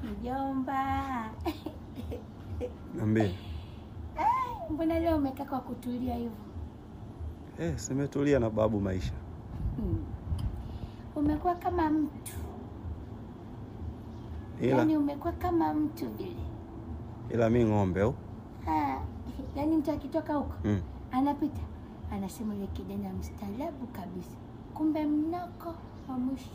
Mjomba, Niambie. mbona leo umekaa kwa kutulia hivyo? Eh, simetulia na babu maisha. Hmm. Umekuwa kama mtu Ila yaani, umekuwa kama mtu vile. ila mi ng'ombe au? Ah, yaani mtu akitoka huko Mm. anapita anasema yule kijana mstaarabu kabisa, kumbe mnoko wa mwisho.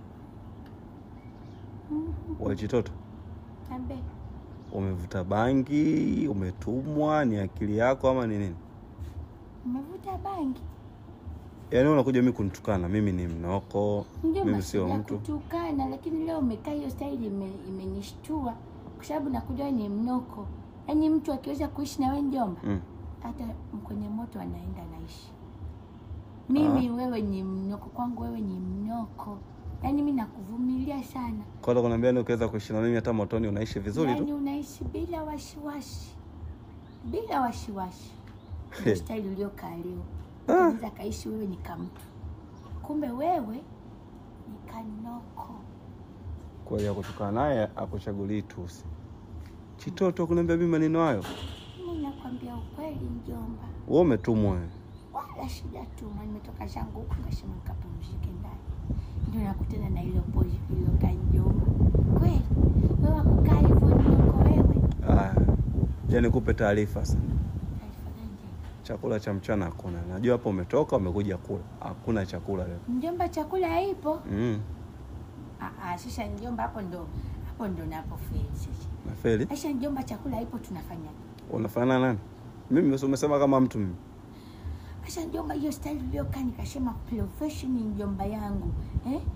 Mhm. Wewe chitoto, Ambe umevuta bangi, umetumwa, ni akili yako ama ni nini? umevuta bangi Yaani wewe unakuja mimi kunitukana, mimi ni mnoko, ndio mimi sio masida mtu. kutukana, lakini leo umekaa hiyo staili ime, imenishtua kwa sababu nakuja wewe ni mnoko. Yaani mtu akiweza kuishi na wewe njomba, Mm. hata kwenye moto anaenda naishi. Mimi wewe ni mnoko kwangu, wewe ni mnoko. Yaani mimi nakuvumilia sana, Kwa hiyo kuniambia ni ukiweza kuishi na mimi hata motoni unaishi vizuri yaani tu. unaishi bila wasiwasi, bila wasiwasi. Ndio staili uliokaa leo. Unaweza kaishi wewe ni kamtu, kumbe wewe ni kanoko. Kwa hiyo kutukana naye akuchagulii tusi. Chitoto kuniambia mimi maneno hayo. Mimi nakwambia ukweli mjomba, Wewe umetumwa wewe. wala sijatuma. Nimetoka zangu huku nikasema nikapumzike ndani, ndio nakutana na ile pozi iliyokaa mjomba. Kweli wewe wakukaa hivyo niko wewe. Ah. Je, nikupe taarifa sasa. Taarifa gani tena? Chakula cha mchana hakuna. Najua hapo umetoka umekuja kula. Hakuna chakula leo. Mjomba, chakula haipo. Mm. Ah, ah, sasa mjomba, hapo ndo hapo ndo napofeli sasa. Nafeli. Sasa mjomba, chakula haipo, tunafanya Unafanana nani? Mimi umesema kama mtu mimi. Sasa njomba, hiyo style uliokaa nikasema profession njomba yangu eh?